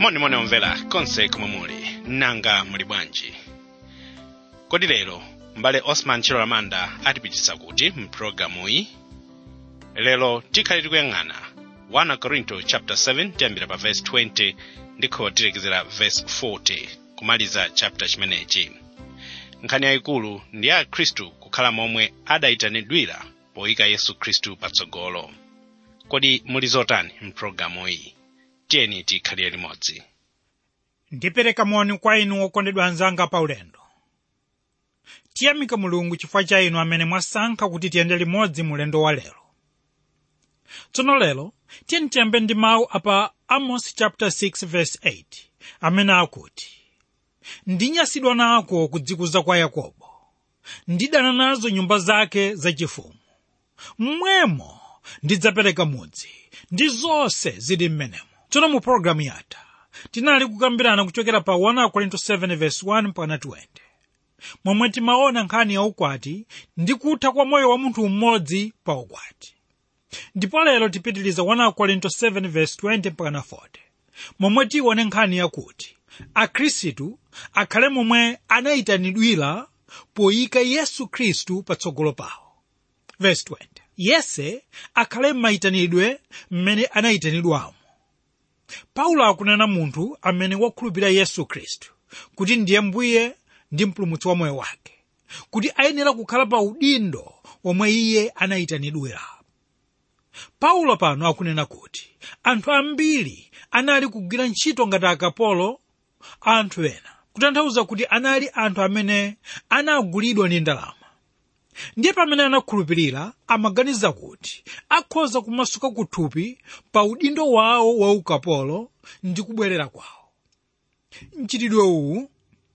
monimoni omvera konse komwe muli nanga muli bwanji kodi lero m'bale osman chilolamanda atipititsa kuti mpulogalamuyi lero tikhale tikuyang'ana 1 korinto chapter 7 tiyambira pa verse 20 ndikho tilekezera verse 40 kumaliza chapter chimenechi nkhani yayikulu ndi ya khristu kukhala momwe adayitanidwira poyika yesu khristu patsogolo kodi muli zotani mpulogalamuyi tiyeni tikhalire limodzi ndipereka moni kwa inu okondedwa anzanga paulendo tiyamika mulungu chifukwa cha inu amene mwasankha kuti tiyende limodzi mulendo wa lero tsono lero tiyeni tiyambe ndi mawu apa amos chapter 6 verse 8 amene akuti ndinyasidwa nako kudzikuza kwa yakobo ndidana nazo nyumba zake zachifumu mmwemo ndidzapereka mudzi ndi zonse zili m'menemo tsono mu pologalamu yatha tinali kukambirana kuchokera pa 1 korinto 7 verse 1 mpaka 20 momwe timaona nkhani ya ukwati ndi kutha kwa moyo wa munthu mmodzi pa ukwati ndipo lero tipitiliza 1 korinto 7 verse 20 mpaka 40 momwe tione nkhani yakuti akhristu akhale momwe anayitanidwira poyika yesu khristu patsogolo pawo verse 20 yese akhale m'mayitanidwe mmene anayitanidwamo paulo akunena munthu amene wakhulupirira yesu khristu kuti ndiye mbuye ndi mpulumutsi wa moyo wake kuti ayenera kukhala pa udindo omwe iye anayitanidwira paulo pano akunena kuti anthu ambiri anali kugwira ntchito ngati akapolo a anthu ena kutanthauza kuti anali anthu amene anagulidwa ndi ndalama ndiye pamene anakhulupirira amaganiza kuti akhoza kumasuka kuthupi pa udindo wawo wa ukapolo ndi kubwerera kwawo mchitidwe uwu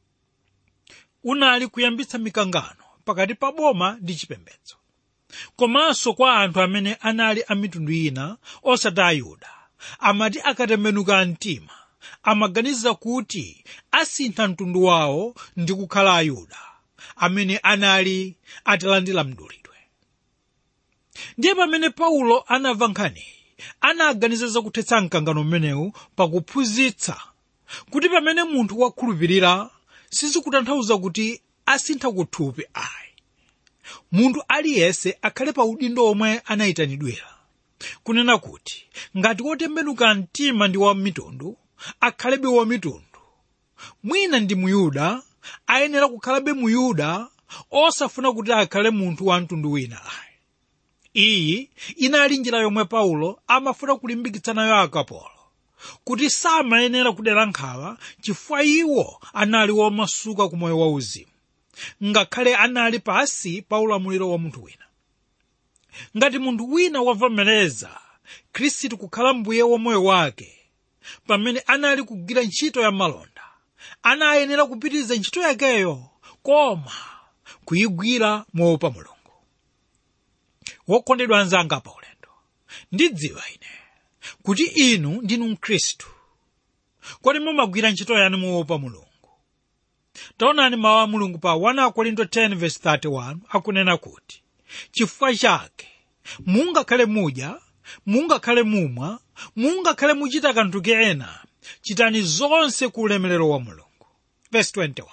unali kuyambitsa mikangano pakati pa boma ndi chipembedzo komanso kwa anthu amene anali a mitundu ina osati ayuda amati akatembenuka mtima amaganiza kuti asintha mtundu wawo ndi kukhala ayuda amene anali atalandira mdulidwe ndiye pamene paulo anamva nkhaniyi anaganiza zakuthetsa mkangano mmenewu pakuphunzitsa kuti pamene munthu wakhulupirira sizikutanthauza kuti asintha kuthupi ayi munthu aliyense akhale pa udindo omwe anayitanidwira kunena kuti ngati wotembenuka mtima ndi wa mitundu akhalebe wa mitundu mwina ndi muyuda ayenera kukhalabe muyuda osafuna kuti akhale munthu wa mtundu wina ayi iyi inali njira yomwe paulo amafuna kulimbikitsa nayo akapolo kuti samayenera kudera nkhawa chifukwa iwo anali womasuka ku moyo wauzimu ngakhale anali pasi pa ulamuliro wa munthu wina ngati munthu wina wavomereza khristu kukhala mbuye wa moyo wake pamene anali kugwira ntchito ya malonda anayenera kupitiriza ntchito yakeyo koma kuyigwira moopa mulungu wokondedwa anzanga pa ulendo ndidziwa ine kuti inu ndinu mkhristu kodi mumagwira ntchito yanu moopa mulungu taonani mawu a mulungu pa 1 korinto 10:31 akunena kuti chifukwa chake mungakhale mudya mungakhale mumwa mungakhale muchita kanthu kena chitani zonse ku ulemerero wa mulungu verse 21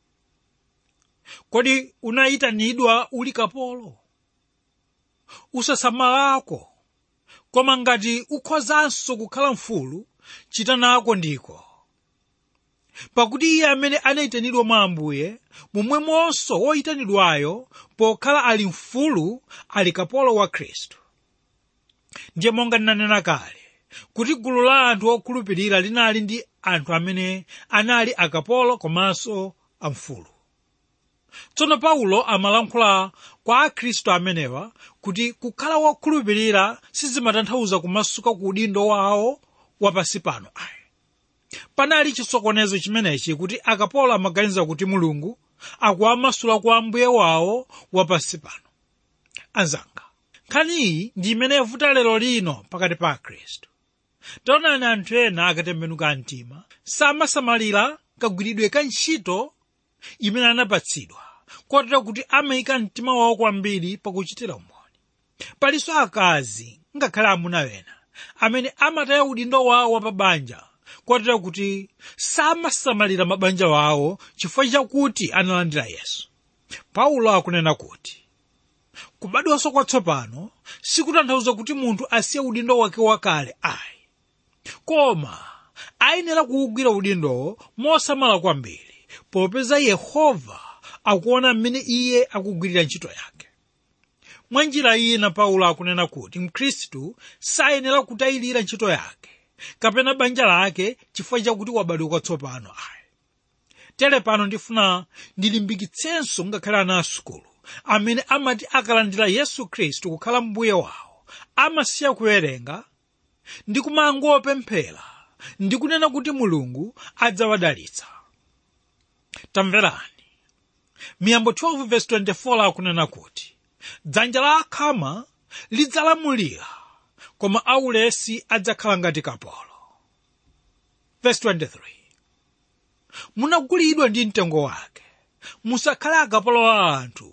kodi unayitanidwa uli kapolo usasamalako koma ngati ukhozanso kukhala mfulu chita nako ndiko pakuti iye amene anayitanidwa mwa ambuye momwemonso woyitanidwayo pokhala ali mfulu ali kapolo wa khristu ndiye monga ndinanena kale kuti gulu la anthu okhulupirira linali ndi anthu amene anali akapolo komanso amfulu tsono paulo amalankhula kwa akhristu amenewa kuti kukhala wokhulupirira sizimatanthauza kumasuka ku udindo wawo wapansi pano ayi panali chisokonezo chimenechi kuti akapolo amaganiza kuti mulungu akuwamasula kwa ambuye wawo wapansi pano anzanga nkhaniyi ndi imene yavuta lero lino pakati pa akhristu taonani anthu ena akatembenuka mtima samasamalira kagwiridwe ka ntchito imene anapatsidwa kotero kuti amayika mtima wawo kwambiri pakuchitira umboni palinso akazi ngakhale amuna ena amene amataya udindo wawo wapabanja kotera kuti samasamalira mabanja wawo chifukwa chakuti analandira yesu paulo akunena kuti kubadwanso kwatsopano sikutanthauza kuti munthu asiye udindo wake wakale ayi koma ayenera kuwugwira udindowo mosamala kwambiri popeza yehova akuona mmene iye akugwirira ntchito yake mwa njira ina paulo akunena kuti mkhristu sayenera kutayilira ntchito yake kapena banja lake chifukwa chakuti wabadwa kwatsopano ayi tere pano ndifuna ndilimbikitsenso ngakhale ana asukulu amene amati akalandira yesu khristu kukhala mbuye wawo amasiya kuwerenga ndi kumangopemphera ndi kunena kuti mulungu adzawadalitsa tamverani miyambo 12:24 akunena kuti dzanja la akhama lidzalamulira koma aulesi adzakhala ngati kapolo Verse 23 munagulidwa ndi mtengo wake musakhale akapolo a anthu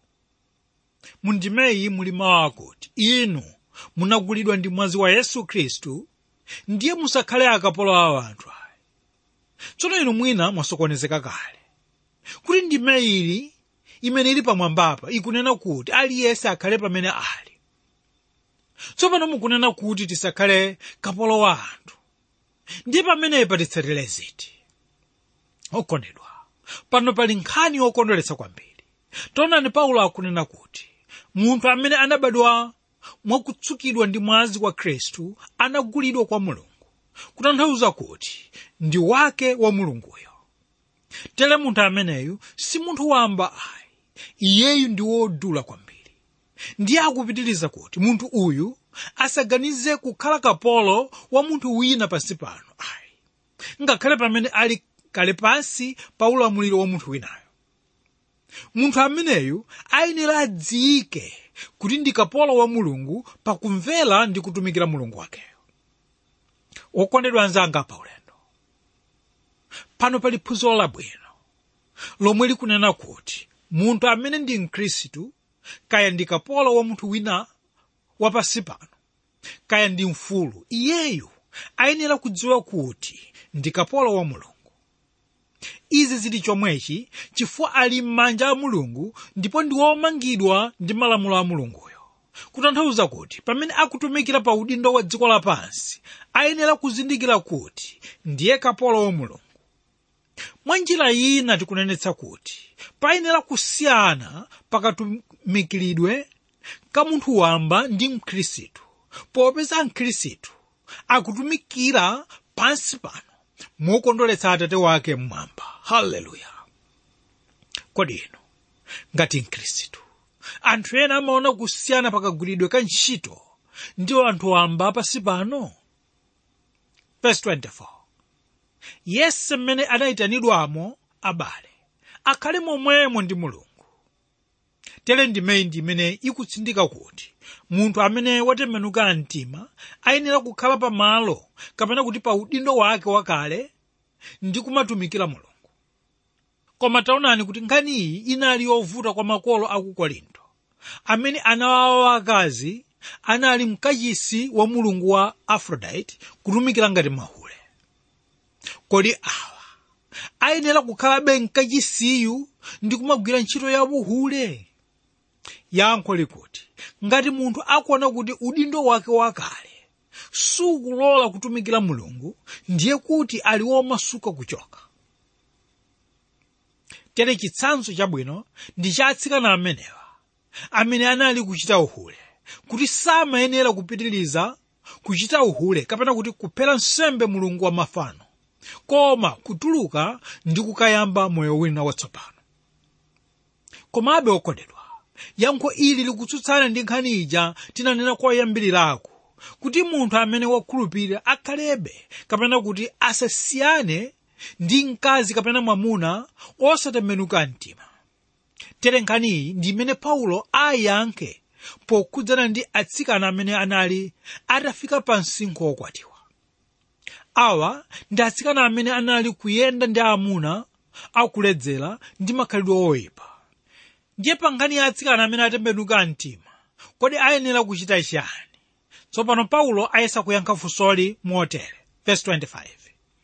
mundimeyi muli mawu akuti inu munagulidwa ndi mwazi wa yesu khristu ndiye musakhale akapolo a anthu ayi tsono inu mwina mwasokonezeka kale kuti ndime ili imene ili pamwambapa ikunena kuti aliyense akhale pamene ali tsopano mukunena kuti tisakhale kapolo wa anthu ndiye pamenepa titsatire ziti okondedwa pano pali nkhani yokondweretsa kwambiri taonani paulo akunena kuti munthu amene anabadwa mwakutsukidwa ndi mwazi wa khristu anagulidwa kwa mulungu kutanthauza kuti ndi wake wa mulunguyo tere munthu ameneyu si munthu wamba ayi iyeyu ndi wodula kwambiri ndiye akupitiriza kuti munthu uyu asaganize kukhala kapolo wa munthu wina pansi pano ayi ngakhale pamene ali kale pansi pa ulamuliro wa munthu winayo munthu ameneyu ayenera adziike kuti ndi kapolo wa mulungu pakumvera ndi kutumikira mulungu wakeyo wokondedwa anzanga pa ulendo pano pali phunziro labwino lomwe likunena kuti munthu amene ndi mkhristu kaya ndi kapolo wa munthu wina wapansi pano kaya ndi mfulu iyeyu ayenera kudziwa kuti ndi kapolo wa mulungu izi zili chomwechi chifukwa ali m'manja a mulungu ndipo ndi womangidwa ndi malamulo a mulunguyo kutanthauza kuti pamene akutumikira pa udindo wa dziko lapansi ayenera kuzindikira kuti ndiye kapolo wa mulungu mwa njira ina tikunenetsa kuti payenera kusiyana pakatumikiridwe ka munthu wamba ndi mkhristu popeza mkhristu akutumikira pansi pano mokondweretsa atate wake mmwamba haleluya kodi inu ngati mkhristu anthu ena amaona kusiyana pakagwiridwe ka ntchito ndi anthu wamba pansi pano verse 24 yense mmene anayitanidwamo abale akhale momwemo ndi mulungu tere ndimeyi ndi imene ikutsindika kuti munthu amene watembenuka mtima ayenera kukhala pamalo kapena kuti pa udindo wake wakale ndi kumatumikira mulungu koma taonani kuti nkhani iyi inali yovuta kwa makolo a ku korinto amene ana awo akazi anali mkachisi wa mulungu wa aphrodite kutumikira ngati mahule kodi awa ayenera kukhalabe mkachisiyu ndi kumagwira ntchito ya uhule yankho likuti ngati munthu akuona kuti udindo wake wakale sukulola kutumikira mulungu ndiye kuti ali womasuka kuchoka tere chitsanzo chabwino ndi cha atsikana amenewa amene anali kuchita uhule kuti samayenera kupitiriza kuchita uhule kapena kuti kuphera nsembe mulungu wa mafano koma kutuluka ndi kukayamba moyo wina watsopano komabe okondedwa yankho ili likutsutsana ndi nkhani ija tinanena koyambirirako kuti munthu amene wakhulupirira akhalebe kapena kuti asasiyane ndi mkazi kapena mwamuna osatembenuka mtima tere nkhani iyi ndi imene paulo ayankhe pokhudzana ndi atsikana amene anali atafika pa msinkhu wokwatiwa awa ndi atsikana amene anali kuyenda ndi amuna akuledzera ndi makhalidwe oyipa ndiye pa nkhani ya atsikana amene atembenuka mtima kodi ayenera kuchita chiyani tsopano paulo ayesa kuyankha funsoli motere verse 25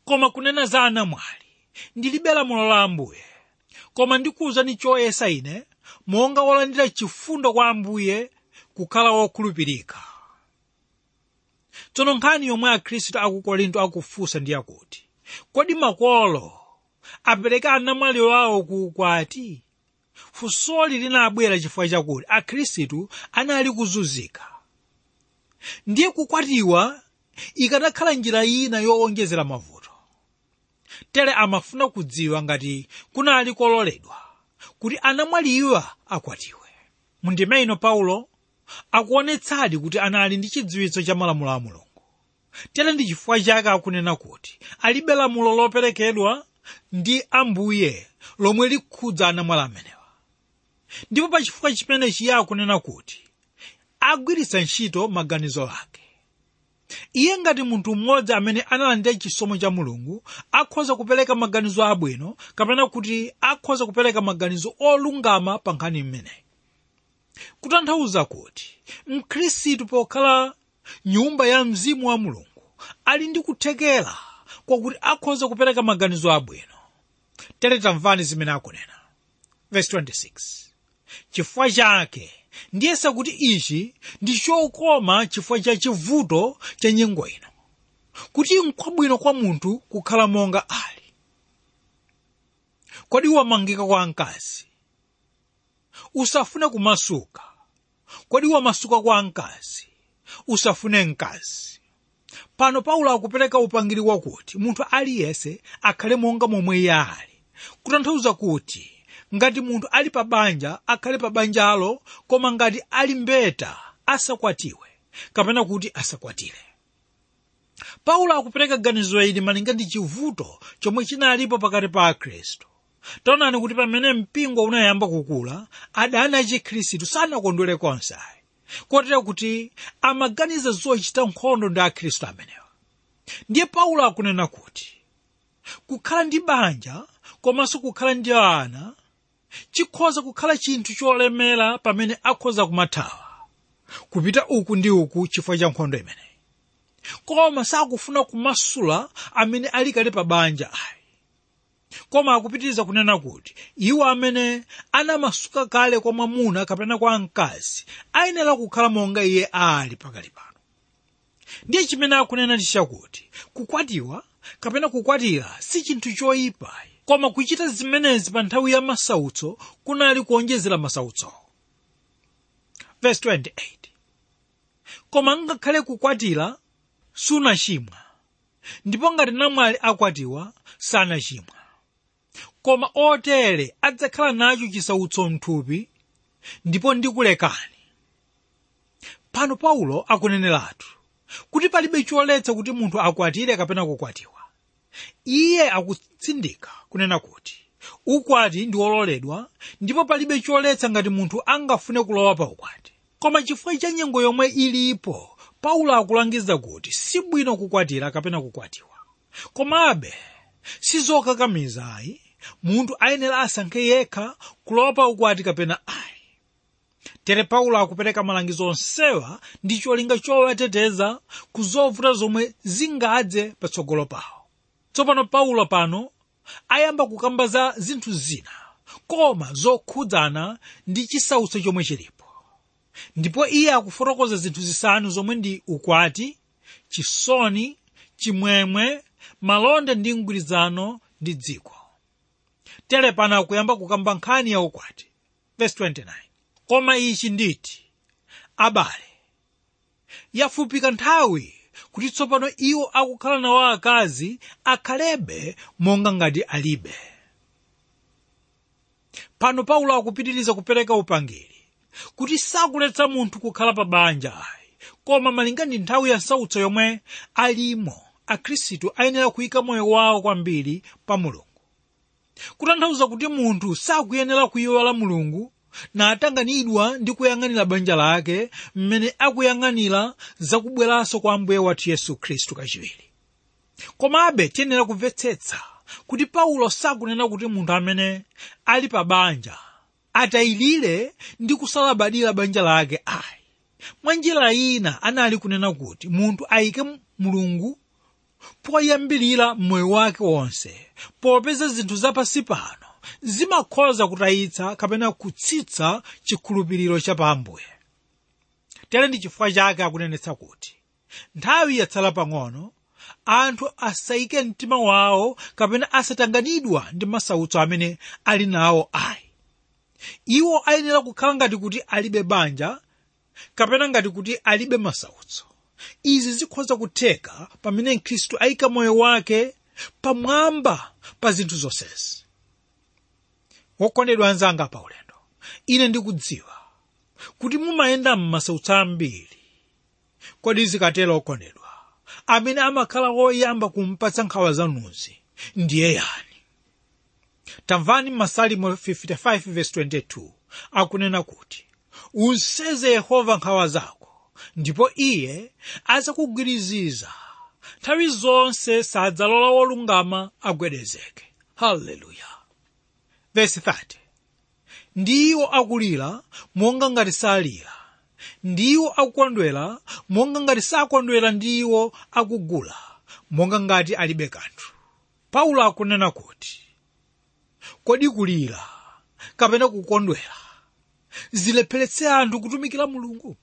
koma kunena za anamwali ndilibe lamulo la ambuye koma ndikuwuzani choyesa ine monga wolandira chifundo kwa ambuye kukhala wokhulupirika tsono nkhani yomwe akhristu aku korinto akufunsa ndi yakuti kodi makolo apereka anamwali wawo ku ukwati funsoli linabwera chifukwa chakuti akhristu anali kuzunzika ndiye kukwatiwa ikanakhala njira ina yowonjezera mavuto tere amafuna kudziwa ngati kunali kololedwa kuti anamwaliwa akwatiwe mundime ino paulo akuonetsadi kuti anali ndi chidziwitso cha malamulo a mulungu tere ndi chifukwa chake akunena kuti alibe lamulo loperekedwa ndi ambuye lomwe likhudza anamwali amenewa ndipo pa chifukwa chimenechi iye akunena kuti agwiritsa ntchito maganizo ake iye ngati munthu mmodzi amene analandira chisomo cha mulungu akhoza kupereka maganizo abwino kapena kuti akhoza kupereka maganizo olungama pa nkhani imeneyi kutanthauza kuti mkhristu pokhala nyumba ya mzimu wa mulungu ali ndi kuthekera kwakuti akhoza kupereka maganizo abwino tere tamvani zimene akunena verse 26 chifukwa chake ndiyesa kuti ichi ndi chokoma chifukwa cha chivuto cha nyengo ino kuti nkwabwino kwa munthu kukhala monga ali kodi wamangika kwa mkazi usafune kumasuka kodi wamasuka kwa mkazi usafune mkazi pano paulo akupereka upangiri wakuti munthu aliyense akhale monga momwe iye ali kutanthauza kuti ngati munthu ali pa banja akhale pa banjalo koma ngati ali mbeta asakwatiwe kapena kuti asakwatire paulo akupereka ganizo ili malinga ndi chivuto chomwe chinalipo pakati pa akhristu taonani kuti pamene mpingo unayamba kukula adani achikhristu sanakondwere konse ayi kotero kuti amaganiza zochita nkhondo ndi akhristu amenewa ndiye paulo akunena kuti kukhala ndi banja komanso kukhala ndi ana chikhoza kukhala chinthu cholemera pamene akhoza kumathawa kupita uku ndi uku chifukwa cha nkhondo imeneyi koma sakufuna kumasula amene ali kale pa banja ayi koma akupitiriza kunena kuti iwo amene anamasuka kale kwa mwamuna kapena kwa mkazi ayenera kukhala monga iye ali pakali pano ndiye chimene akunena ndi chakuti kukwatiwa kapena kukwatira si chinthu choyipa koma kuchita zimenezi pa nthawi ya masautso kunali kuonjezera masautsowo verse 28 koma ngakhale kukwatira sunachimwa ndipo ngati namwali akwatiwa sanachimwa koma otere adzakhala nacho chisautso mthupi ndipo ndikulekani pano paulo akuneneratu kuti palibe choletsa kuti munthu akwatire kapena kukwatiwa iye akutsindika kunena kuti ukwati ndi wololedwa ndipo palibe choletsa ngati munthu angafune kulowa pa ukwati koma chifukwa cha nyengo yomwe ilipo paulo akulangiza kuti si bwino kukwatira kapena kukwatiwa komabe sizokakamiza ayi munthu ayenera asankhe yekha kulowa pa ukwati kapena ayi tere paulo akupereka malangizo onsewa ndi cholinga chowateteza ku zovuta zomwe zingadze patsogolo pawo tsopano paulo pano ayamba kukamba za zinthu zina koma zokhudzana ndi chisautso chomwe chilipo ndipo iye akufotokoza zinthu zisanu zomwe ndi ukwati chisoni chimwemwe malonda ndi mgwirizano ndi dziko tere pano akuyamba kukamba nkhani ya ukwati verse 29 koma ichi nditi abale yafupika nthawi kuti tsopano iwo akukhala nawo akazi akhalebe monga ngati alibe pano paulo akupitiriza kupereka upangiri kuti sakuletsa munthu kukhala pa banja ayi koma malinga ndi nthawi ya sautso yomwe alimo akhristu ayenera kuyika moyo wawo kwambiri pa mulungu kutanthauza kuti munthu sakuyenera kuyiwala mulungu natanganidwa ndi kuyang'anira banja lake mmene akuyang'anira zakubweranso kwa ambuye wathu yesu khristu kachiwiri komabe tiyenera kumvetsetsa kuti paulo sakunena kuti munthu amene ali pa banja atayilire ndi kusalabadira banja lake ayi mwa njira ina anali kunena kuti munthu ayike mulungu poyambirira moyo wake wonse popeza zinthu zapansi pano zimakhoza kutayitsa kapena kutsitsa chikhulupiriro cha pa ambuye tere ndi chifukwa chake akunenetsa kuti nthawi yatsala pang'ono anthu asayike mtima wawo kapena asatanganidwa ndi masautso amene ali nawo ayi iwo ayenera kukhala ngati kuti alibe banja kapena ngati kuti alibe masautso izi zikhoza kutheka pamene mkhristu ayika moyo wake pamwamba pa zinthu zonsezi wokondedwa anzanga pa ulendo ine ndikudziwa kuti mumayenda m'masautso ambiri kodi zikatero okondedwa amene amakhala woyamba kumpatsa nkhawa zanuzi ndiye yani tamvani m'masalimo 55:22 akunena kuti unseze yehova nkhawa zako ndipo iye adzakugwiriziza nthawi zonse sadzalola wolungama agwedezeke haleluya vesi 30 ndiwo akulira monga ngati salira ndiwo akukondwera monga ngati sakondwera ndiwo akugula monga ngati alibe kanthu paulo akunena kuti kodi kulira kapena kukondwera zilepheretse anthu kutumikira mulungu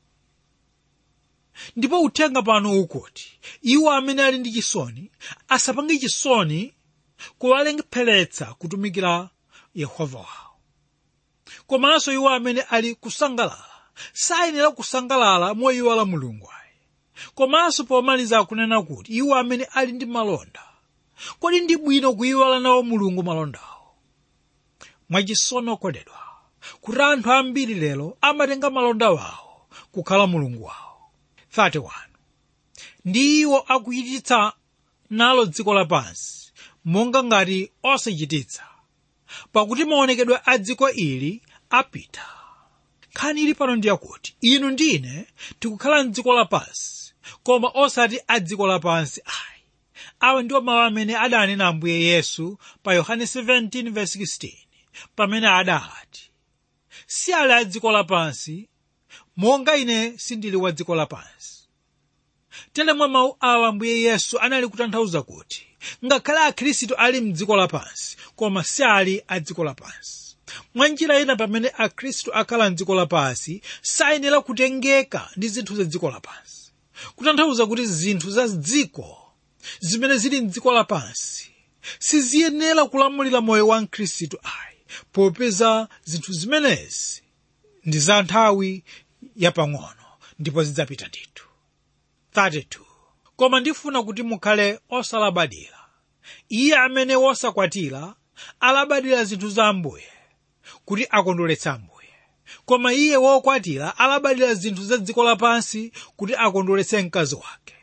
ndipo uthenga pano ukuti iwo amene ali ndi chisoni asapange chisoni kuwalepheretsa kutumikira yehova wawo komanso iwo amene ali kusangalala sayenera kusangalala moyiwala mulungu ayi komanso pomaliza akunena kuti iwo amene ali ndi malonda kodi ndi bwino kuyiwala nawo mulungu malondawo mwachisono okondedwa kuti anthu ambiri lero amatenga malonda wawo kukhala mulungu wawo 31 ndi iwo akuchititsa nalo dziko lapansi monga ngati osachititsa pakuti maonekedwe a dziko ili apita nkhani ili pano ndiyakuti inu ndine tikukhala mdziko lapansi koma osati a dziko lapansi ayi awa ndiwo mawu amene adanena ambuye yesu pa yohane 17:16 pamene adati si ali a dziko lapansi monga ine sindili wa dziko lapansi tere mwa mawu awa ambuye yesu anali kutanthauza kuti ngakhale akhristu ali mdziko lapansi koma si ali a dziko lapansi mwa njira ina pamene akhristu akhala mdziko lapansi sayenera kutengeka ndi zinthu za dziko lapansi kutanthauza kuti zinthu za dziko zimene zili mdziko lapansi siziyenera kulamulira moyo wa mkhristu ayi popeza zinthu zimenezi ndi za nthawi yapang'ono ndipo zidzapita ndithu 32 koma ndifuna kuti mukhale osalabadira iye amene wosakwatira alabadira zinthu za ambuye kuti akondweretse ambuye koma iye wokwatira alabadira zinthu za dziko lapansi kuti akondweretse mkazi wake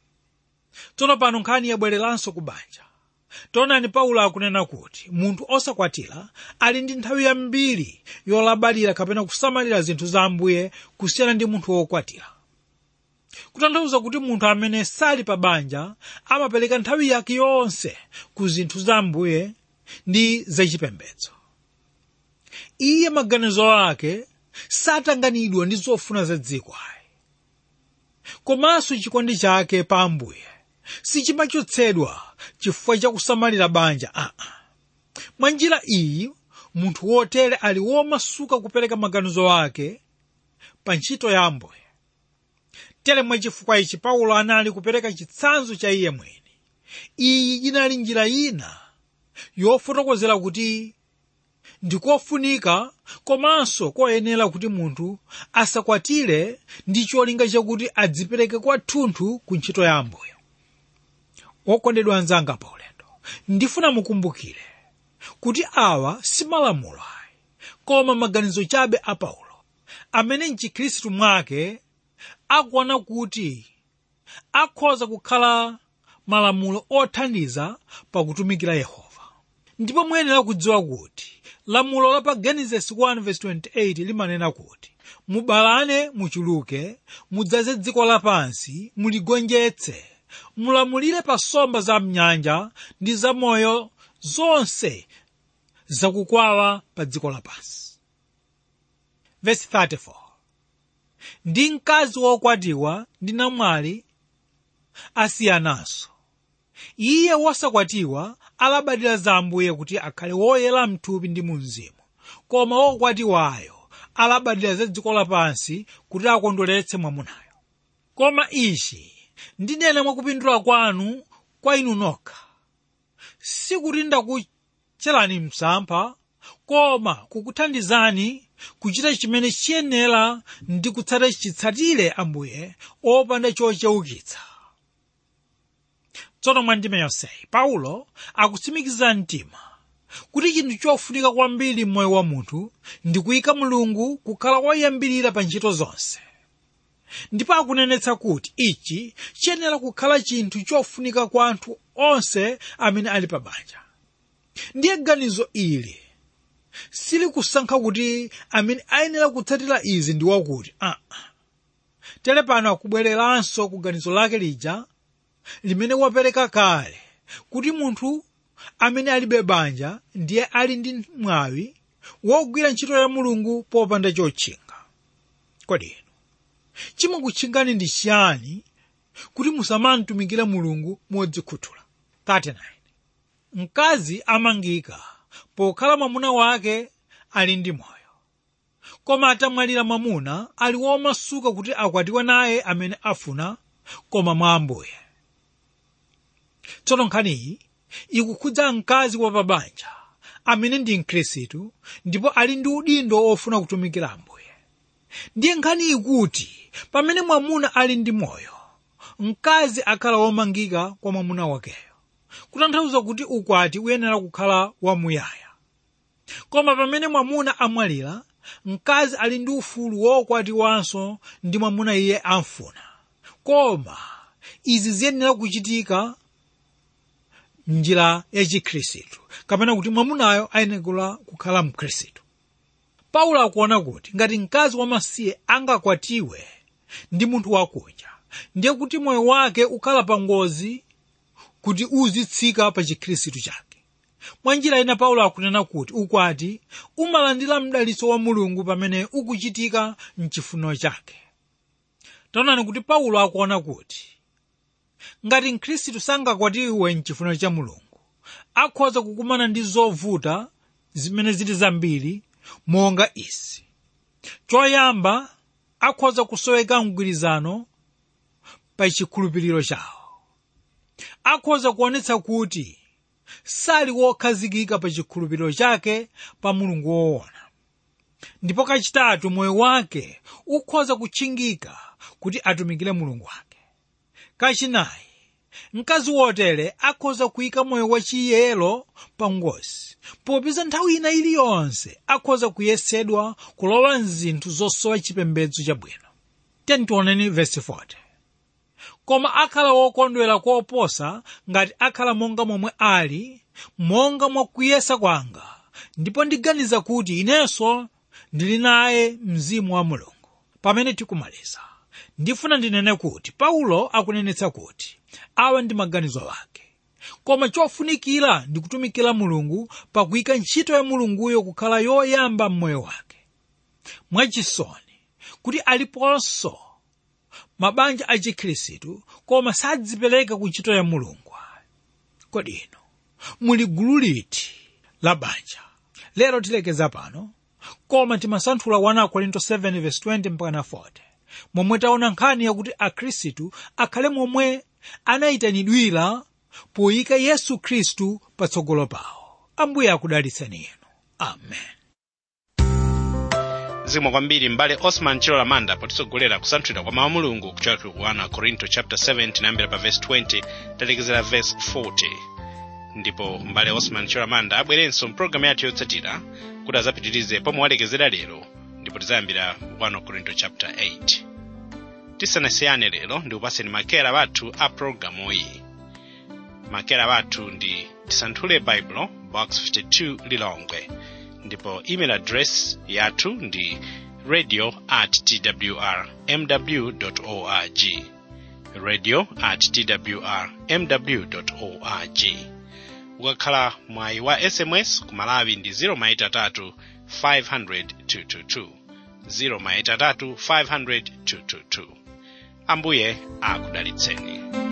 tsono pano nkhani yabwereranso ku banja taonani paulo akunena kuti munthu osakwatira ali ndi nthawi yambiri yolabadira kapena kusamalira zinthu za ambuye kusiyana ndi munthu wokwatira kutanthauza kuti munthu amene sali pa banja amapereka nthawi yake yonse ku zinthu za ambuye ndi zachipembedzo iye maganizo ake satanganidwa ndi zofuna za dziko ayi komanso chikondi chake pa ambuye sichimachotsedwa chifukwa cha kusamalira banja aa mwa njira iyi munthu wotere ali womasuka kupereka maganizo ake pa ntchito ya ambuye tere mwa chifukwa ichi paulo anali kupereka chitsanzo cha iye mwini iyi inali njira ina yofotokozera kuti ndikofunika komanso koyenera kuti munthu asakwatire ndi cholinga chakuti adzipereke kwathunthu ku ntchito ya ambuye wokondedwa anzanga pa ulendo ndifuna mukumbukire kuti awa si malamulo ayi koma maganizo chabe a paulo amene mchikhristu mwake akuona kuti akhoza kukhala malamulo othandiza pakutumikira yehova ndipo muyenera kudziwa kuti lamulo la pa genesis 1:28 limanena kuti mubalane muchuluke mudzaze dziko lapansi muligonjetse mulamulire pa nsomba za mnyanja ndi za moyo zonse zakukwawa pa dziko lapansi Verse 34 ndi mkazi wokwatiwa ndi namwali asiyananso iye wosakwatiwa alabadira za ambuye kuti akhale woyera mthupi ndi mu mzimu koma wokwatiwayo alabadira za dziko lapansi kuti akondweretse mwamunayo koma ichi ndinena mwakupindula kwanu kwa inu nokha sikuti ndakucherani msampha koma kukuthandizani kuchita chimene chiyenera ndi kutsata chitsatire ambuye opanda chocheukitsa tsono mwa ndime yonseyi paulo akutsimikiza mtima kuti chinthu chofunika kwambiri m'moyo wa munthu ndi kuyika mulungu kukhala woyambirira pa ntchito zonse ndipo akunenetsa kuti ichi chiyenera kukhala chinthu chofunika kwa anthu onse amene ali pa banja ndiye ganizo ili silikusankha kuti amene ayenera kutsatira izi ndi wakuti ah. tere pano akubwereranso ku ganizo lake lija limene wapereka kale kuti munthu amene alibe banja ndiye ali ndi mwawi wogwira ntchito ya mulungu popanda chotchinga kodi inu chimakutchingani ndi chiyani kuti musamamtumikira mulungu modzikhuthula 39 mkazi amangika pokhala mwamuna wake ali ndi moyo koma atamwalira mwamuna ali womasuka kuti akwatiwe naye amene afuna koma mwa ambuye tsono nkhaniyi ikukhudza mkazi wa pabanja amene ndi mkhristu ndipo ali ndi udindo ofuna kutumikira ambuye ndiye nkhani ikuti pamene mwamuna ali ndi moyo mkazi akhala womangika kwa mwamuna wakeyo kutanthauza kuti ukwati uyenera kukhala wamuyaya koma pamene mwamuna amwalira mkazi ali ndi ufulu wokwatiwanso ndi mwamuna iye amfuna koma izi ziyenera kuchitika njira ya chikhristu kapena kuti mwamunayo ayenera kukhala mkhristu paulo akuona kuti ngati mkazi wamasiye angakwatiwe ndi munthu wakunja ndiye kuti moyo wake ukhala pa ngozi kuti uzitsika pa chikhristu chake mwa njira ina paulo akunena kuti ukwati umalandira mdalitso wa mulungu pamene ukuchitika mchifuniro chake taonani kuti paulo akuona kuti ngati mkhristu sangakwatiwe mchifuniro cha mulungu akhoza kukumana ndi zovuta zimene zili zambiri monga izi choyamba akhoza kusoweka mgwirizano pa chikhulupiriro chawo akhoza kuonetsa kuti sali wokhazikika pa chikhulupiriro chake pa mulungu woona ndipo kachitatu moyo wake ukhoza kutchingika kuti atumikire mulungu wake kachinayi mkazi wotere akhoza kuyika moyo wachiyero pa ngozi popeza nthawi ina iliyonse akhoza kuyesedwa kulowa mzinthu zosowa chipembedzo chabwino tentioneni verse 40 koma akhala wokondwera koposa ngati akhala monga momwe ali monga mwa kuyesa kwanga ndipo ndiganiza kuti inenso ndili naye mzimu wa mulungu pamene tikumaliza ndifuna ndinene kuti paulo akunenetsa kuti awa ndi maganizo ake koma chofunikira ndi kutumikira mulungu pakuyika ntchito ya mulunguyo kukhala yoyamba m'moyo wake mwachisoni kuti aliponso mabanja a chikhristu koma sadzipereka ku ntchito ya mulungu kodi ino muli gulu liti la banja lero tilekeza pano koma timasanthula 1 korinto 7:20 mpaka 40 momwe taona nkhani yakuti akhristu akhale momwe anayitanidwira poyika yesu khristu patsogolo pawo ambuye akudalitseni inu amen zimwe kwambiri mbale osman chilo lamanda potitsogolera kusanthula kwa mawu a mulungu kuchokera ku 1 korinto chapter 7 tinayambira pa verse 20 talekezera verse 40 ndipo mbale osman chilo lamanda abwerenso mpulogalamu yathu yotsatira kuti azapitirize pomwe walekezera lero ndipo tizayambira 1 korinto chapter 8 tisanasiyane lero ndikupaseni makera bathu a pulogalamu iyi makera bathu ndi tisanthule baibulo box 52 lilongwe ndipo email address yathu ndi radio at twr mw org radio at twr mw org ukakhala mwayi wa sms ku malawi ndi 0maitatu 500 222 0maitatu 500 222 ambuye akudalitseni